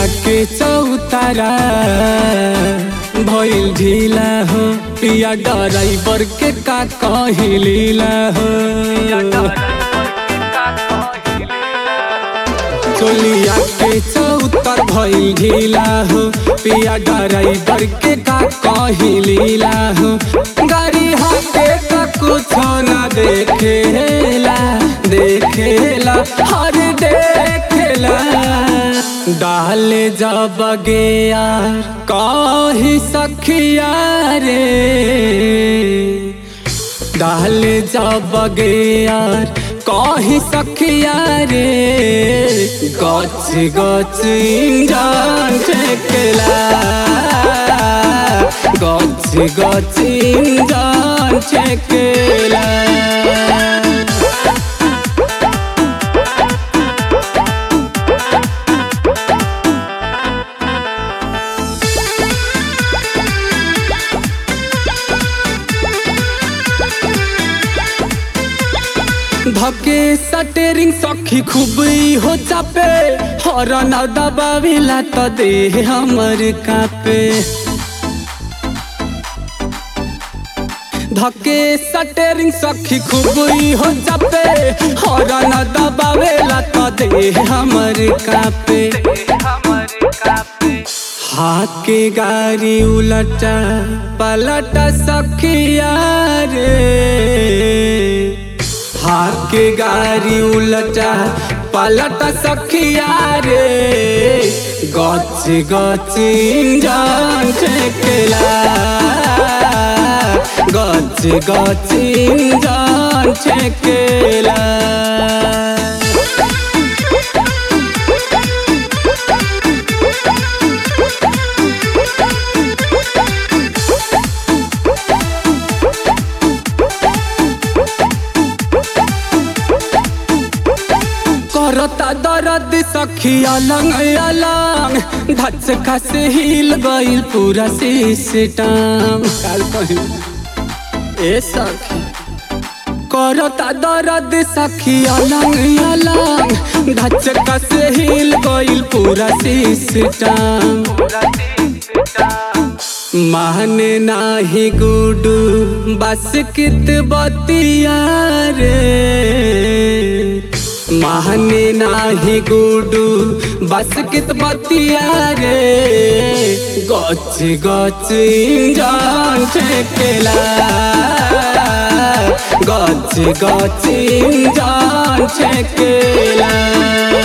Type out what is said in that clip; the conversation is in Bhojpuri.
के चौतारा भइल ढीला हो पिया ड्राइवर के का कही लीला हो चोलिया के चौतर भइल ढीला हो पिया ड्राइवर के का कही लीला हो गाड़ी हाथे का कुछ ना देखेला देखेला हर देखेला डाल जब गया कही सखिया रे डाल जब गया कही सखिया रे गच गच इंजन छेकला गच गच इंजन छेकला धके सटेरिंग सखी खूब हो चापे हरन दबाविला त दे हमर कापे धके सटेरिंग सखी खूब हो चापे हरन दबावेला त दे हमर कापे हाके गाड़ी उलटा पलटा सखिया रे हाके गाड़ी उलटा पलटा सखिया रे गच गच इंजन छेकला गच गच इंजन छेकला करता दर्द सखी अलंग अलंग धच खस हिल गइल पूरा सिस्टम काल कही ए सखी करता दर्द सखी अलंग अलंग धच खस हिल गइल पूरा सिस्टम माने नाही गुडू बस कित बतिया रे माने नाही गुडू बस कित बतिया रे गच गच इंजन छेकला गच गच इंजन छेकला